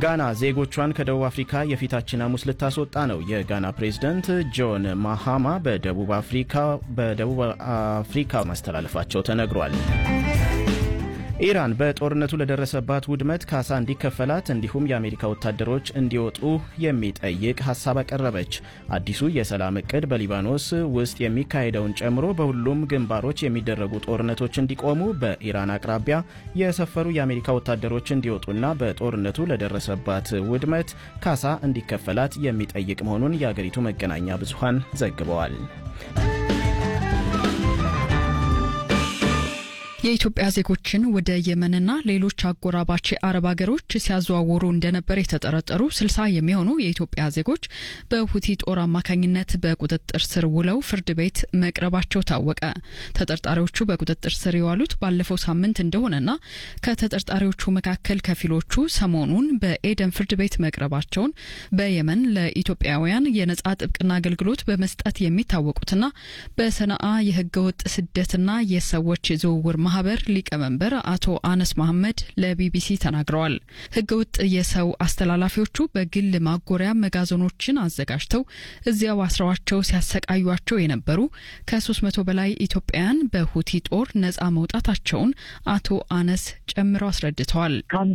ጋና ዜጎቿን ከደቡብ አፍሪካ የፊታችን ሐሙስ ልታስወጣ ነው። የጋና ፕሬዝደንት ጆን ማሃማ በደቡብ አፍሪካ ማስተላለፋቸው ተነግሯል። ኢራን በጦርነቱ ለደረሰባት ውድመት ካሳ እንዲከፈላት እንዲሁም የአሜሪካ ወታደሮች እንዲወጡ የሚጠይቅ ሀሳብ አቀረበች። አዲሱ የሰላም እቅድ በሊባኖስ ውስጥ የሚካሄደውን ጨምሮ በሁሉም ግንባሮች የሚደረጉ ጦርነቶች እንዲቆሙ፣ በኢራን አቅራቢያ የሰፈሩ የአሜሪካ ወታደሮች እንዲወጡና በጦርነቱ ለደረሰባት ውድመት ካሳ እንዲከፈላት የሚጠይቅ መሆኑን የአገሪቱ መገናኛ ብዙሃን ዘግበዋል። የኢትዮጵያ ዜጎችን ወደ የመንና ሌሎች አጎራባች አረብ ሀገሮች ሲያዘዋውሩ እንደነበር የተጠረጠሩ ስልሳ የሚሆኑ የኢትዮጵያ ዜጎች በሁቲ ጦር አማካኝነት በቁጥጥር ስር ውለው ፍርድ ቤት መቅረባቸው ታወቀ። ተጠርጣሪዎቹ በቁጥጥር ስር የዋሉት ባለፈው ሳምንት እንደሆነና ከተጠርጣሪዎቹ መካከል ከፊሎቹ ሰሞኑን በኤደን ፍርድ ቤት መቅረባቸውን በየመን ለኢትዮጵያውያን የነጻ ጥብቅና አገልግሎት በመስጠት የሚታወቁትና በሰነአ የህገወጥ ስደትና የሰዎች ዝውውር ማህበር ሊቀመንበር አቶ አነስ መሐመድ ለቢቢሲ ተናግረዋል። ህገወጥ የሰው አስተላላፊዎቹ በግል ማጎሪያ መጋዘኖችን አዘጋጅተው እዚያው አስረዋቸው ሲያሰቃዩቸው የነበሩ ከ300 በላይ ኢትዮጵያውያን በሁቲ ጦር ነጻ መውጣታቸውን አቶ አነስ ጨምረው አስረድተዋል።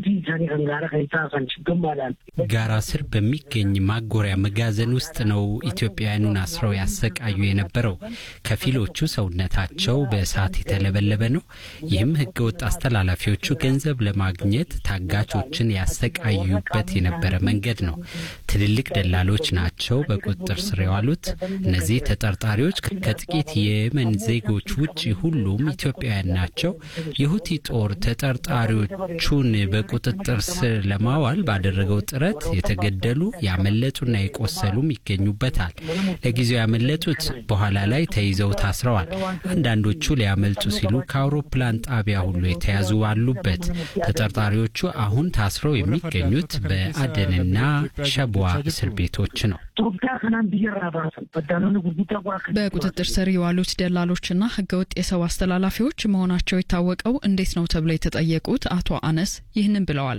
ጋራ ስር በሚገኝ ማጎሪያ መጋዘን ውስጥ ነው ኢትዮጵያውያኑን አስረው ያሰቃዩ የነበረው። ከፊሎቹ ሰውነታቸው በእሳት የተለበለበ ነው። ይህም ህገወጥ አስተላላፊዎቹ ገንዘብ ለማግኘት ታጋቾችን ያሰቃዩበት የነበረ መንገድ ነው። ትልልቅ ደላሎች ናቸው በቁጥጥር ስር የዋሉት። እነዚህ ተጠርጣሪዎች ከጥቂት የየመን ዜጎች ውጭ ሁሉም ኢትዮጵያውያን ናቸው። የሁቲ ጦር ተጠርጣሪዎቹን በቁጥጥር ስር ለማዋል ባደረገው ጥረት የተገደሉ ያመለጡና የቆሰሉም ይገኙበታል። ለጊዜው ያመለጡት በኋላ ላይ ተይዘው ታስረዋል። አንዳንዶቹ ሊያመልጡ ሲሉ ከአውሮፕላን ጣቢያ ሁሉ የተያዙ አሉበት። ተጠርጣሪዎቹ አሁን ታስረው የሚገኙት በአደንና ሸቧ እስር ቤቶች ነው። በቁጥጥር ስር የዋሉት ደላሎችና ህገወጥ የሰው አስተላላፊዎች መሆናቸው የታወቀው እንዴት ነው ተብለው የተጠየቁት አቶ አነስ ይህንን ብለዋል።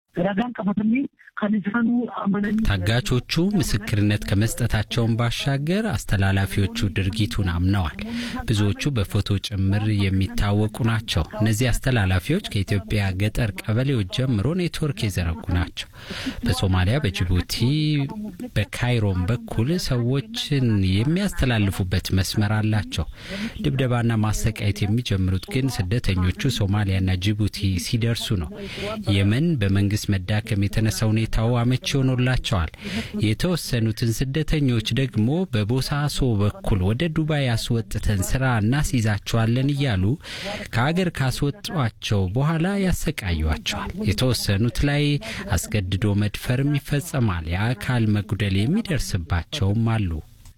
ታጋቾቹ ምስክርነት ከመስጠታቸውን ባሻገር አስተላላፊዎቹ ድርጊቱን አምነዋል። ብዙዎቹ በፎቶ ጭምር የሚታወቁ ናቸው። እነዚህ አስተላላፊዎች ከኢትዮጵያ ገጠር ቀበሌዎች ጀምሮ ኔትወርክ የዘረጉ ናቸው። በሶማሊያ፣ በጅቡቲ፣ በካይሮም በኩል ሰዎችን የሚያስተላልፉበት መስመር አላቸው። ድብደባና ማሰቃየት የሚጀምሩት ግን ስደተኞቹ ሶማሊያና ጅቡቲ ሲደርሱ ነው። የመን በመንግስት መዳከም የተነሳ ሁኔታው አመቺ ሆኖላቸዋል። የተወሰኑትን ስደተኞች ደግሞ በቦሳሶ በኩል ወደ ዱባይ አስወጥተን ስራ እናስይዛቸዋለን እያሉ ከሀገር ካስወጧቸው በኋላ ያሰቃዩቸዋል። የተወሰኑት ላይ አስገድዶ መድፈርም ይፈጸማል። የአካል መጉደል የሚደርስባቸውም አሉ።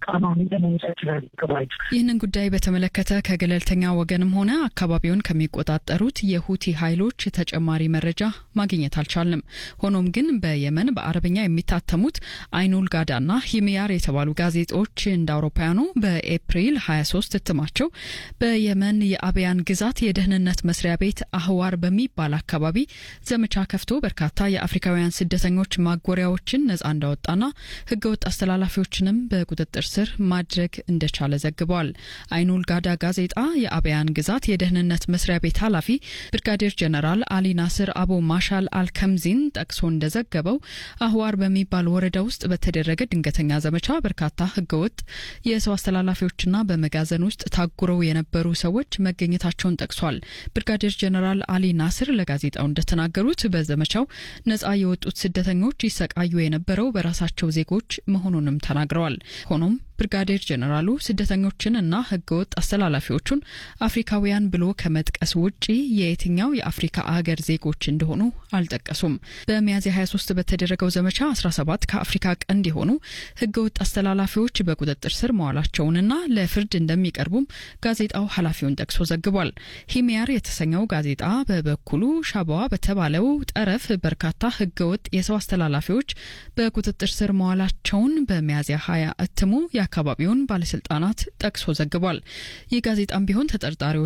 ይህንን ጉዳይ በተመለከተ ከገለልተኛ ወገንም ሆነ አካባቢውን ከሚቆጣጠሩት የሁቲ ኃይሎች ተጨማሪ መረጃ ማግኘት አልቻልንም። ሆኖም ግን በየመን በአረብኛ የሚታተሙት አይኑል ጋዳና ሂሚያር የተባሉ ጋዜጦች እንደ አውሮፓውያኑ በኤፕሪል 23 እትማቸው በየመን የአብያን ግዛት የደህንነት መስሪያ ቤት አህዋር በሚባል አካባቢ ዘመቻ ከፍቶ በርካታ የአፍሪካውያን ስደተኞች ማጎሪያዎችን ነጻ እንዳወጣና ህገወጥ አስተላላፊዎችንም በቁጥጥር ስር ማድረግ እንደቻለ ዘግቧል። አይኑል ጋዳ ጋዜጣ የአብያን ግዛት የደህንነት መስሪያ ቤት ኃላፊ ብርጋዴር ጀነራል አሊ ናስር አቡ ማሻል አልከምዚን ጠቅሶ እንደዘገበው አህዋር በሚባል ወረዳ ውስጥ በተደረገ ድንገተኛ ዘመቻ በርካታ ህገወጥ የሰው አስተላላፊዎችና በመጋዘን ውስጥ ታጉረው የነበሩ ሰዎች መገኘታቸውን ጠቅሷል። ብርጋዴር ጀነራል አሊ ናስር ለጋዜጣው እንደተናገሩት በዘመቻው ነጻ የወጡት ስደተኞች ይሰቃዩ የነበረው በራሳቸው ዜጎች መሆኑንም ተናግረዋል። ሆኖም ብርጋዴር ጀነራሉ ስደተኞችን እና ህገወጥ አስተላላፊዎቹን አፍሪካውያን ብሎ ከመጥቀስ ውጪ የየትኛው የአፍሪካ አገር ዜጎች እንደሆኑ አልጠቀሱም። በሚያዝያ 23 በተደረገው ዘመቻ 17 ከአፍሪካ ቀንድ የሆኑ ህገወጥ አስተላላፊዎች በቁጥጥር ስር መዋላቸውንና ለፍርድ እንደሚቀርቡም ጋዜጣው ኃላፊውን ጠቅሶ ዘግቧል። ሂሚያር የተሰኘው ጋዜጣ በበኩሉ ሻባዋ በተባለው ጠረፍ በርካታ ህገወጥ የሰው አስተላላፊዎች በቁጥጥር ስር መዋላቸውን በሚያዝያ 20 እትሙ የአካባቢውን ባለስልጣናት ጠቅሶ ዘግቧል። ይህ ጋዜጣም ቢሆን ተጠርጣሪዎች